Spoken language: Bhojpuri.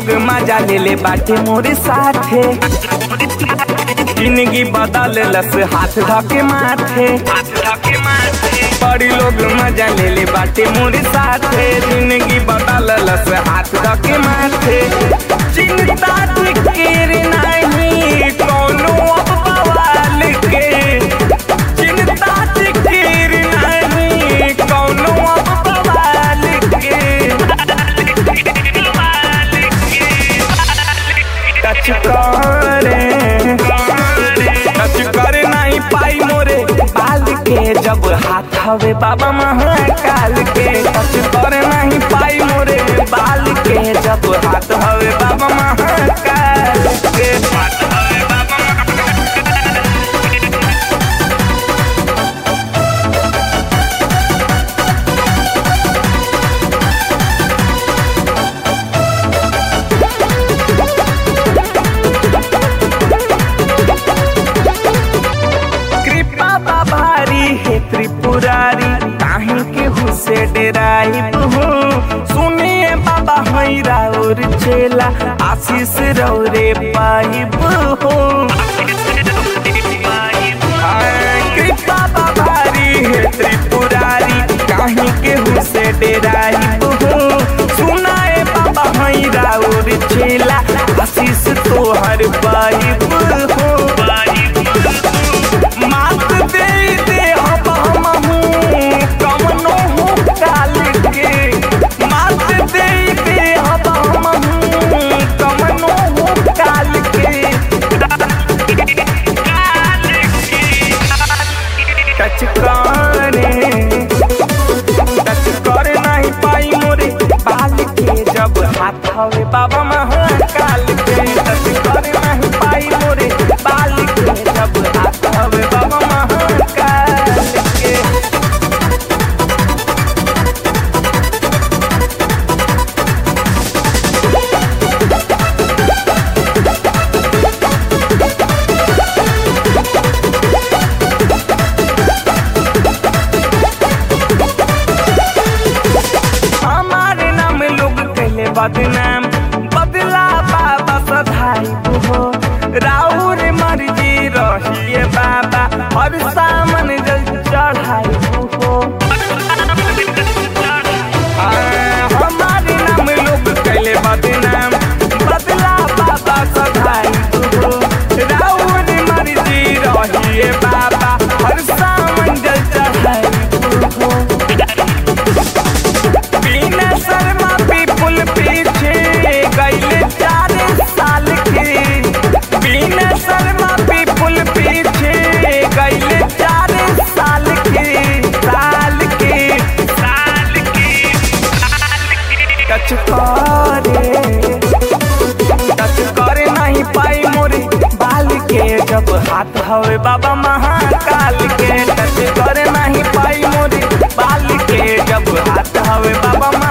लोग मजा ले ले बाटे मोरे साथे जिंदगी बदल लस हाथ धके माथे बड़ी लोग मजा ले ले बाटे मोरे साथे जिंदगी बदल लस हाथ धके माथे चिंता फिकीर नहीं कोनो अब बवाल के चिंता फिकीर नहीं कोनो अब बवाल के टच करे टच करे नहीं पाई मोरे बाल के जब हाथ हवे बाबा महाकाल के टच करे नहीं पाई मोरे बाल के जब हाथ हवे बाबा महाकाल के हाथ हवे बाबा कृपा बा भारी है त्रिपुरारी काहे के हुसे डेराई बहू सुनिए बाबा हई राउर चेला आशीष रौरे पाई बहू कृपा बा भारी है त्रिपुरारी काहे के हुसे डेराई बहू सुनाए बाबा हई राउर चेला आशीष तोहर पाई बहू मात दे दे हम हमहू कमनो हो काल के मात दे दे हम हमहू कमनो हो काल के टच करे टच करे नहीं पाई मोरे बाल के जब हाथ हवे बाबा महाकाल के टच करे नहीं पाई मोरे बाल के जब हाथ हवे बाबा महाकाल के हमारे नाम लोग कहले बदनाम बदला बाबा सधाई हो राउर मर्जी रहिए बाबा और सामन जल चढ़ाई हो हाँ, हमारे नाम लोग कहले बदनाम बदला बाबा सधाई हो राउर मर्जी रहिए बाबा और सामन जल चढ़ाई हो बिना शर्मा पीपुल पीछे गईले चार साल के बिना शर्मा पीपुल पीछे गईले चार साल के साल के साल के टच करे टच करे नहीं पाई मोरे बाल के जब हाथ हवे बाबा महाकाल के टच करे नहीं पाई मोरे बाल के जब हाथ हवे बाबा